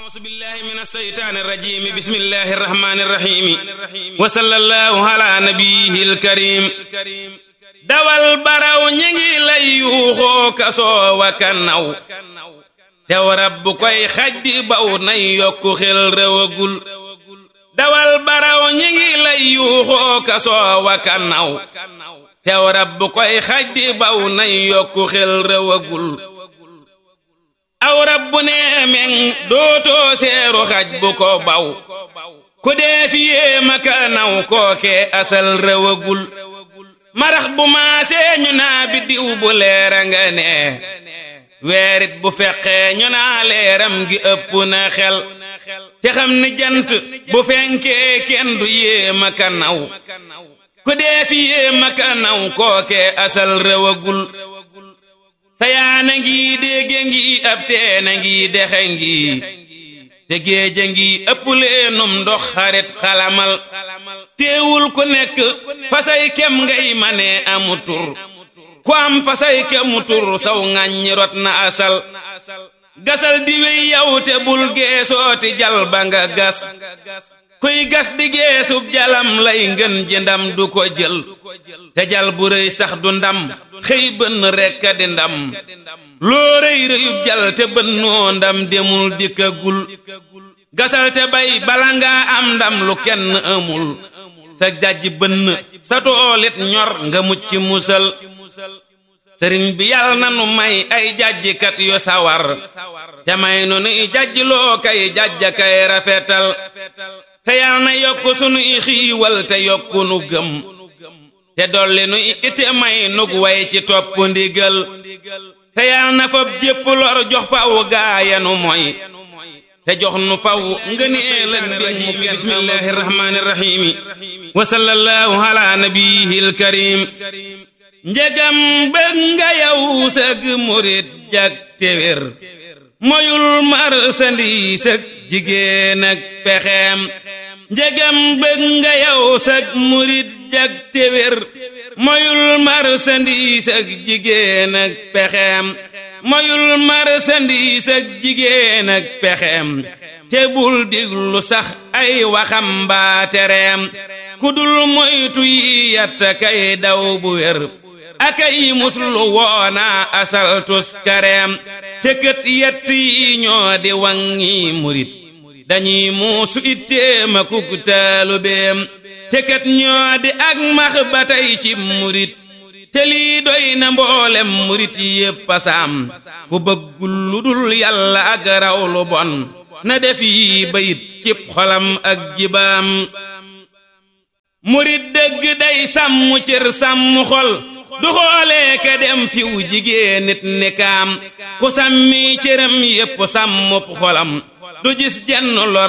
أعوذ بالله من الشيطان الرجيم بسم الله الرحمن الرحيم وصلى الله على نبيه الكريم dawal baraw ñi ngi lay yuuxoo kasoo wa kanaw tew rab bu koy xaj di baw nay yokku xel rewagul dawal baraw ñi ngi lay yuuxoo kasoo wa kanaw tew rab bu koy xaj di baw nay yokku xel rewagul aw rab bu nee meŋ dootoo seeru xaj bu ko baw ku dee fi yéema kanaw kookee asal rewagul marax bu maasee ñu naa biddiw bu leera nga nee weerit bu feqee ñu naa leeram gi ëpp na xel te xam ni jant bu fenkee kenn du yéema kanaw ku dee fi yéema kanaw kookee asal rewagul sayaana ngi dégge ngi ab teena ngi dexe ngi te géeja ngi ëpp leenum ndox xarit xalamal teewul ku nekk fasay kem ngay manee amu tur ku am fasay kemu tur saw ŋàññi rot na asal gasal di wey yow te bul geesooti jal ba nga gas kuy gas di geesub jalam lay ngën ji ndam du ko jël te jal bu rëy sax du ndam xëy bënn rekk di ndam loo rëy rëyub jal te bënnoo ndam demul dikkagul gasal te bay bala ngaa am ndam lu kenn amul sa jajj bënn sa toolit ñor nga mucc musal sëriñ bi yàlla na nu may ay jajjikat yu sawar te may nu nuy jajj loo kay jajja kay rafetal te yàlla na yokk sunuy xiiwal te yokku nu gëm te dolli nu ite may nug way ci topp ndigal te yàlla na fab jépp lor jox faw gaayanu moy te jox nu faw ngëneel ak mbir mu bismillahi rahmaani rahiimi wa sallallahu ala nabiyil karim njegam bëgg nga yow sëg murit jag téwér moyul marsandiis ak jigéen ak pexeem njegam bëgg nga yow sëg murit jag téwér moyul marsandiis ak jigéen ak pexeem moyul marsandiis ak jigéen ak pexeem te bul diglu sax ay waxam mbaa tereem ku dul moytu yi yatta kay daw bu wér akay muslu woona asaltus kareem te kët yett yi ñoo di wangi murit dañuy muusu itteema kuk taalubeem te kët ñoo di ak max ba tey ci murit te lii doy na mboolem murit yépp pasaam ku bëggul lu dul yàlla ak raw lu bon na def yi bayit cib xolam ak jibaam murit dëgg day sàmm cër sàmm xol du xoolee ka dem fiw jigéen nit ni kaam ku sàmmi cëram yépp sàmmub xolam du gis jenn lor